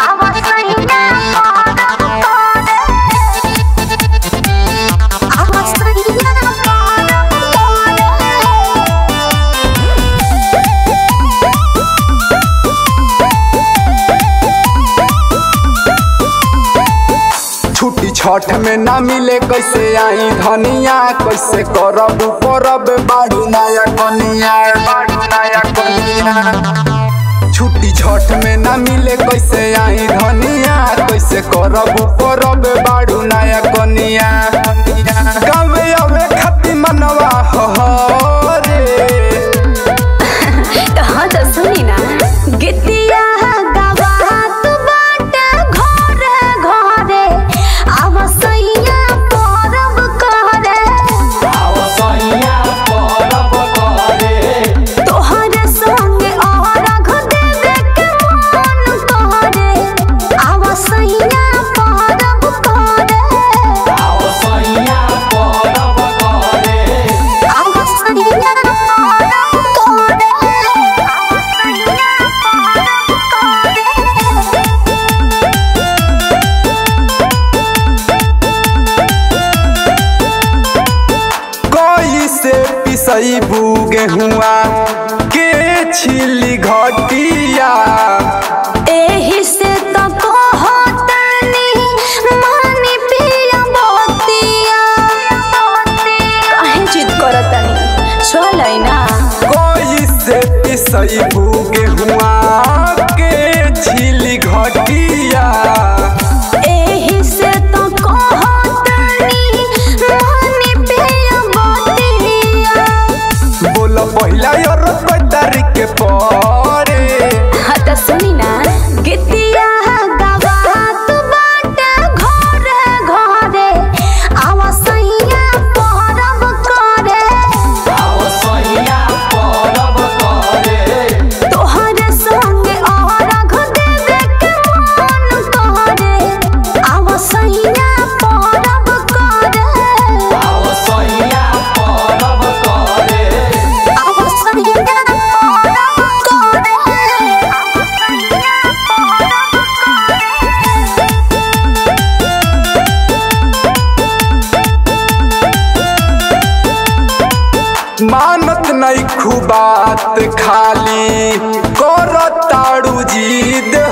छुट्टी छठ में ना मिले कैसे आई धनिया कैसे करब परब बाड़ू नया कनिया बाड़ू नया कनिया छुट्टी छठ में ना मिले कैसे आई धनिया कैसे करब परब बाड़ू नया कनिया गाँव अवे खती मनवा हो रे हाँ तो सुनी ना गितिया गवात बाटे घरे घरे आवसैया परब करे तोहरे संगे अरघ देवे के मन करे आवसैया परब करे आवसैया परब करे आवसैया परब करे कोई से पिसई गेहुआ के छिली घटिया एही से तो कहतनी मानी पिया बतिया काहे जिद करतनी चलै ना कोई से पिसई गेहुआ के छिली घटिया एही से तो कहतनी मानी पिया बतिया बोल पहिला और तारीख के परे हाँ तो सुनी ना गितिया गवात बाटे घरे घरे आवसैया परब करे तोहरे संगे अरघ देवे के मन करे आवसैया परब करे आवसैया परब करे आवसैया परब करे मानत नहीं खुबात खाली कर ताड़ू जीद